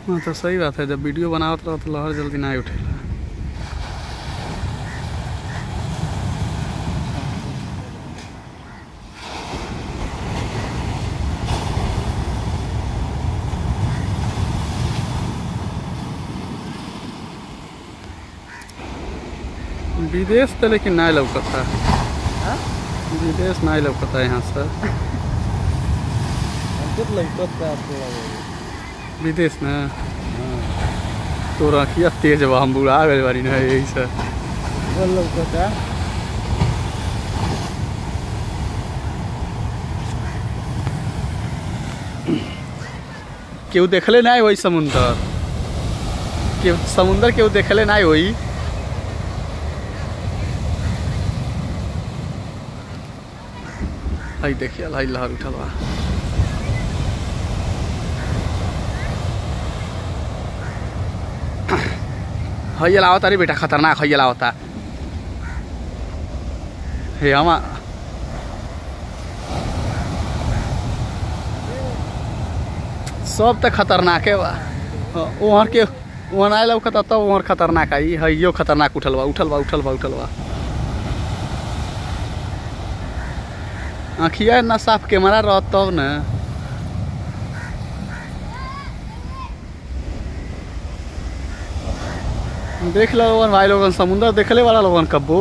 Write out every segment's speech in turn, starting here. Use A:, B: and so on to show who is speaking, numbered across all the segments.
A: हाँ तो सही बात है जब वीडियो बनावत रहो तो लहर जल्दी ना उठेला विदेश तो लेकिन ना लौकता
B: हाँ?
A: विदेश ना लौकता यहाँ से
B: हमको तो लौकत का थोड़ा बहुत
A: विदेश ना
B: हाँ
A: तो रखिया तेज बा हम बुढ़ा गए बारी ना यही से
B: वो लौकत है
A: केहू देखले ना होई समुंदर केहू समुंदर केहू देखले ना होई हई देखिए हई लहर उठल बा हई लावता रे बेटा खतरनाक हई लावता हे हमा सब त खतरनाके बा वहाँ के वहाँ ना लौकता तब वहाँ खतरनाक आई है यो खतरनाक उठल बा उठल बा उठल बा उठल बा आँखिया ना साफ कैमरा रहत तब न देख लो लोगन भाई लोगन समुंदर देखले वाला लोगन कब्बो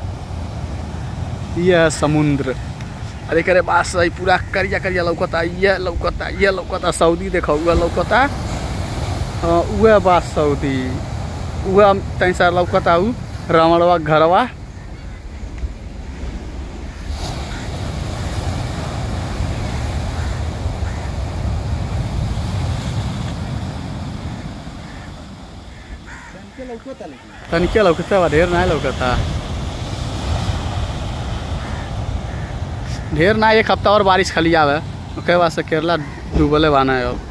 A: यह समुद्र अरे करे बास है पूरा करिया करिया लौकता ये लौकता ये लौकता सऊदी देखो उह लौकता हाँ उह बा सऊदी उह तैसा लौकता उ रमणवा घरवा
B: हमको लौकत है लेकिन
A: तनिके लौकता बा ढेर ना लौकता ढेर ना एक हफ्ता और बारिश खाली आवे ओके बाद से केरला डूबले बाना है अब